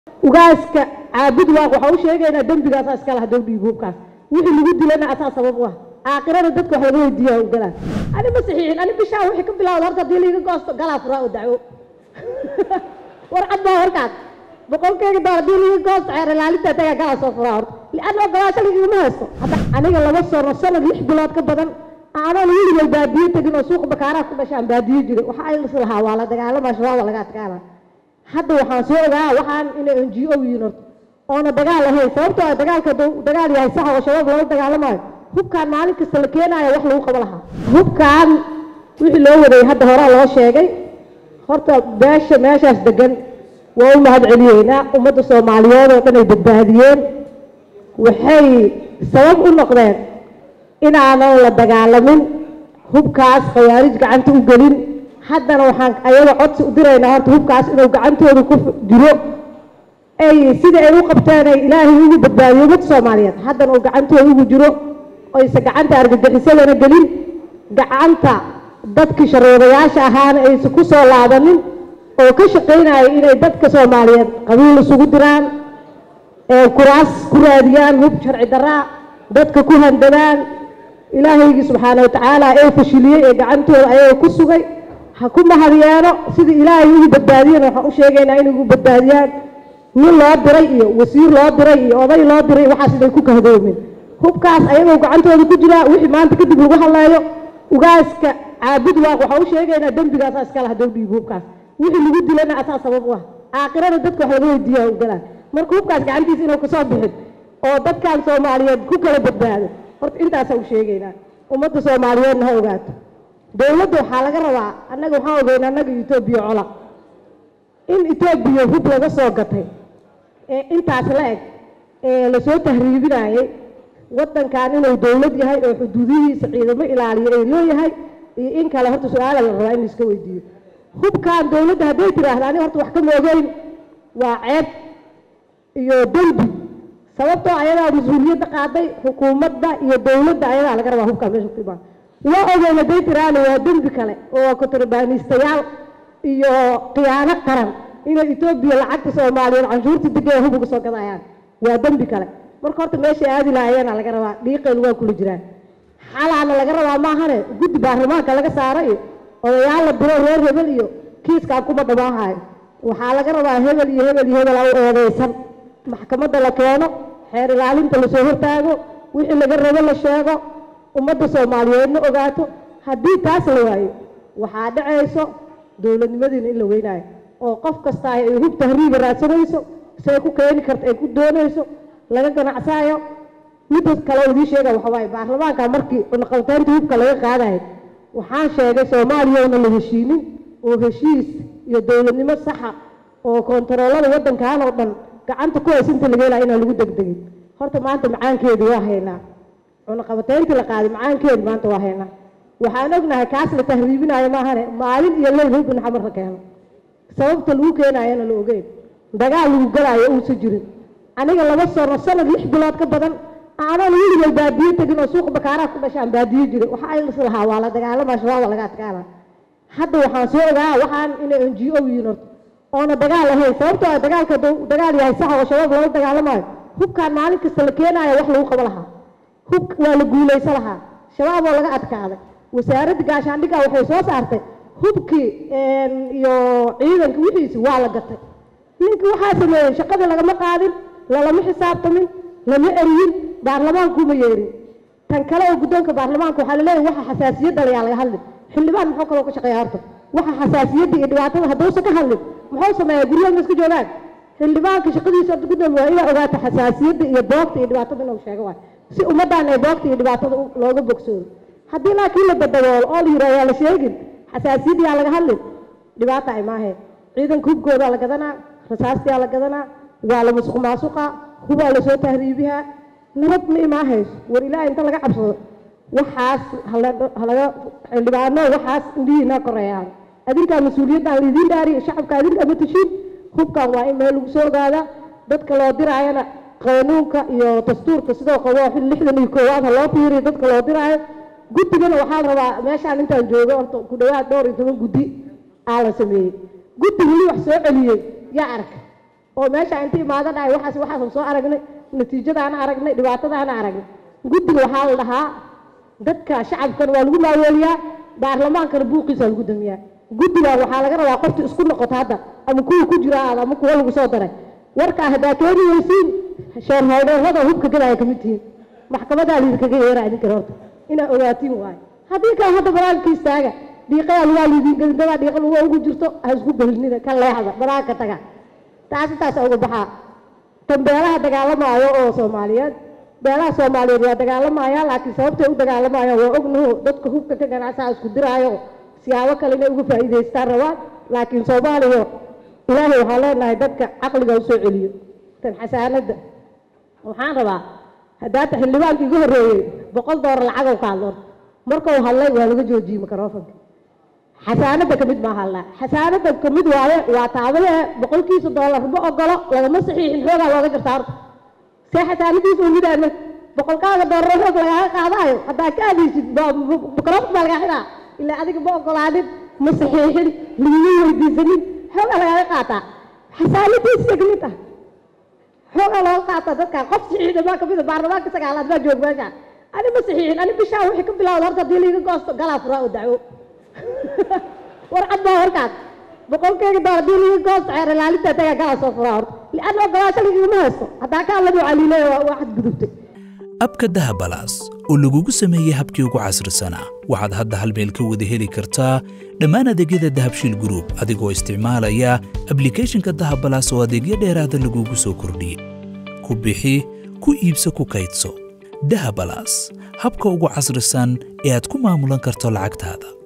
ugaaska caabud waaq waxaa u sheegaynaa dembigaasa iskale haddou dhiibo hubkaas wixii lagu dilana asaa sabab u ah aakhirana dadka wax laga weydiiya u galaan ani ma saxiixin ani bishaa wixii ka bilawda horta haddii laiga goosto galaa furaa oo dacwo warcad baa warkaas boqolkeyga dool haddii laiga goosto xeer ilaalinta tagaa galaa soo furaa horta lianna ogolaasho lagigama haysto hadda aniga laba sano sanad lix bilood ka badan aanan weligay baadiye tegin oo suuqa bakaaraha ku dhashaan baadiye jiray waxa ay is lahaa waa la dagaalamaa shabaab waa laga adkaana hadda waxaan soo ogaa waxaan inay n g o yihiin horta oona dagaal ahayn sababtoo ah dagaalka hadduu dagaal yahay sax oo shabaab loola dagaalamayo hubkaan maalin kasta la keenaayo wax lagu qabo lahaa hubkaan wixii loo waday hadda horaa loo sheegay horta beesha meeshaas degan waa u mahad celiyeynaa ummadda soomaaliyeed oo dhan ay badbaadiyeen waxay sabab u noqdeen inaanan la dagaalamin hubkaas khawaarij gacanta u gelin haddana waxaan ayaga codsi u diraynaa horta hubkaas inuu gacantooda ku jiro ay sida ay u qabteen ay ilaahay ugu badbaadiyo ummadda soomaaliyeed haddana uu gacantooda ugu jiro oyse gacanta argagixisadana gelin gacanta dadkii sharoodayaasha ahaana aysan ku soo laabanin oo ka shaqaynaya inay dadka soomaaliyeed qabiil isugu diraan kuraas ku raadiyaan hub sharci daraa dadka ku handadaan ilaahaygii subxaana watacaala ee fashiliyey ee gacantooda ayaga ku sugay ha ku mahadyeeno sidii ilaahay ugu badbaadiyeen waxaan u sheegaynaa inay ugu badbaadiyaan nin loo diray iyo wasiir loo diray iyo oday loo diray waxaas inay ku kahdoomin hubkaas ayagoo gacantooda ku jiraa wixii maanta kadib lagu hadleeyo ugaaska caabud waaq waxaa u sheegaynaa dembigaasa iskale haddou dhiibo hubkaas wixii lagu dilana asaa sabab u ah aakhirana dadka wax laga weydiiya u galaan marka hubkaas gacantiisa inuu kasoo bixin oo dadkan soomaaliyeed ku kala badbaado horta intaasaa u sheegaynaa ummadda soomaaliyeedna ha ogaato dowladda waxaa laga rabaa annaga waxaan ogeynaa annaga etoobiya cola in etoobiya hub laga soo gatay ee intaas la eg ee lasoo tahriibinayay waddankan inuu dowlad yahay oo xuduudihiisa ciidamo ilaaliyo ay leeyahay iyo in kale horta su-aala la rabaa in laiska weydiiyo hubkan dowladda hadday tiraahda ani horta wax kama ogeyn waa ceeb iyo dembi sababtoo ayadaa mas-uuliyadda qaaday xukuumadda iyo dowladda ayadaa laga rabaa hubkaa meesha ku imaan waa ogeyn hadday tiraahda waa dembi kale oo kontrabaaniistayaal iyo khiyaano qaran inay etoobiya lacagta soomaaliyeed canshuurta degaya hub uga soo gadayaan waa dembi kale marka horta meeshay aadi lahayeena laga rabaa dhiiqeyl waa kula jiraan xalaana laga rabaa maahane guddi baarlamaanka laga saaro iyo odayaal la diro reer hebel iyo kiiskaan kuma dhamaahayo waxaa laga rabaa hebel iyo hebel iyo hebel u eedeysan maxkamadda la keeno xeer ilaalinta lasoo hortaago wixii laga rabo la sheego ummadda soomaaliyeedna ogaato haddii taas la waayo waxaa dhacayso dowladnimadiina in la weynaayo oo qof kasta ay hub tahriiba raadsanayso say ku keeni karta ay ku doonayso laga ganacsaayo midda kale oo idii sheega waxa waaye baarlamaanka markii cunaqabataynta hubka laga qaadayo waxaan sheegay soomaaliya na la heshiinin oo heshiis iyo dowladnimo saxa oo kontaroolada waddankan oo dhan gacanta ku haysinta laga helaa inaan lagu degdegin horta maanta macaankeedii waa haynaa cunaqabatayntii la qaaday macaankeedi maanta waa haynaa waxaan ognahay kaas la tahriibinayo maahane maalin iyo leyl hubin xamar la keeno sababta lagu keenayana la ogeyn dagaal lagu galaayo uusa jirin aniga laba sano sanad lix bilood ka badan aanan weligay baadiye tegin oo suuqa bakaaraha ku dhashaan baadiye jiray waxa ay is lahaa waa la dagaalamaa shabaab waa laga adkaana hadda waxaan soo ogaa waxaan inay n g o yihiin horta oona dagaal ahayn sababtoo ah dagaalka hadduu dagaal yahay sax oo shabaab loola dagaalamayo hubkaan maalin kasta la keenaayo wax lagu qabo lahaa hub waa la guulaysa lahaa shabaab oo laga adkaaday wasaaradda gaashaandhigga waxay soo saartay hubkii iyo ciidanka wixiisi waa la gatay ninkii waxaa sameeyey shaqadii lagama qaadin lalama xisaabtamin lama eriyin baarlamaankuma yeerin tan kale oo guddoonka baarlamaanka waxaa laleeyahay waxa xasaasiyadda layaa laga hadlin xildhibaan muxuu kaloo ka shaqeeya horta waxa xasaasiyadda iyo dhibaatada hadduusan ka hadlin muxuu sameeyaa guryaha ma iska joogaan xildhibaanka shaqadiisa horta guddoon waa inaa ogaato xasaasiyadda iyo boogta iyo dhibaatada inuu sheego waay si ummaddan ay boogta iyo dhibaatada looga bogsoodo haddii laakiin la dadaboolo oo la yidhaha yaa la sheegin xasaasiyadda yaa laga hadlin dhibaata ay maaheen ciidanka hubkoodaa la gadanaa rasaastiyaa la gadanaa waa la musuq maasuqa hubaa lasoo tahriibihaa nabad ma imaahayso war ilaaha inta laga cabsado waxaas halaga xildhibaano waxaas indhihiina koreeyaan adinkaa mas-uuliyaddan laidiin dhaariyo shacabka adinkaa matashiin hubkan waa in meel lagu soo ogaadaa dadka loo diraayana qanuunka iyo dastuurka sidoo qabo lixdan iyo koowaad ha loo fiiriyo dadka loo diraayo guddigana waxaa la rabaa meeshaan intaan joogo horta ku dhawaad dhowr iyo toban guddi aa la sameeyey guddi weli wax soo celiyey yaa arka oo meesha inta imaado dhahay waxaas waxaasan soo aragnay natiijadaana aragnay dhibaatadaana aragnay guddiga waxaa la dhahaa dadka shacabkana waa lagu maaweeliyaa baarlamaankana buuqiisa lagu damiyaa guddiga waxaa laga rabaa qofta isku noqoto hadda ama kuwa ku jira aad ama kuwa lagu soo daray warkaa haddaa keeni weysiin sheerholdheerada hubka gadaya kamid tihiin maxkamadaa liidinkaga yeera idinkan horta inaa ogaatiin waayo haddii kale hadda banaanka istaaga dhiiqayaa lugaa liidin gadindadaa dhiiqa lugaa ugu jirto ha isku belinina ka leexda banaanka taga taasi taasa uga baxaa tan beelaha dagaalamaayo oo soomaaliyeed beelaha soomaaliyeed waa dagaalamayaa laakiin sababtay u dagaalamayaan waa ognaho dadka hubka ka ganacsaha isku diraayo siyaabo kale inay uga faa'iidaystaan rabaan laakiin soomaaliya ilaahay waxaa leenahay dadka caqliga u soo celiyo tan xasaanadda waxaan rabaa haddaata xildhibaanka iga horreeyey boqol doolar lacagow ka hadlo markuu hadlay waa laga joojiyey microfonka xasaanadda kamid maa hadlaa xasaanadda kamid waaye waa taabadee boqolkiisa doolar ma ogolo lagama saxiixin xoogaa looga jirta horta see xasaanadiisa umidaana boqolkaaga doolar xoog lagaaga qaadaayo haddaa ka adaysid microfon baa lagaa xidaa ilaa adiga ma ogolaanin ma saxiixin laguma weydiisanin xoogaa lagaaga qaataa xasaanadiisa kamid ah xoogaa looga qaataa dadka qof saxiixda maa kamid a baarlamaanka sagaalaad baa joog meesha ani ma saxiixin ani bishaa wixii ka bilawda horta haddii liiga goosto galaa furaa oo dacwo warcad baa warkaas boqolkeyga doolar haddii liiga goosto xeer ilaalinta tagaa galaa soo furaa horta lianna ogolaasho ligama haysto haddaa kaa lama caliilay waa xadgudubtay abka dahabalaas oo lagugu sameeyey habkii ugu casrisanaa waxaad hadda hal meel ka wada heli kartaa dhammaan adeegyada dahabshiil gruub adigoo isticmaalaya ablikhethonka dahabalaas oo adeegyo dheeraada lagugu soo kordhiyey ku bixi ku iibso ku kaydso dahabalaas habka ugu casrisan ee aad ku maamulan karto lacagtaada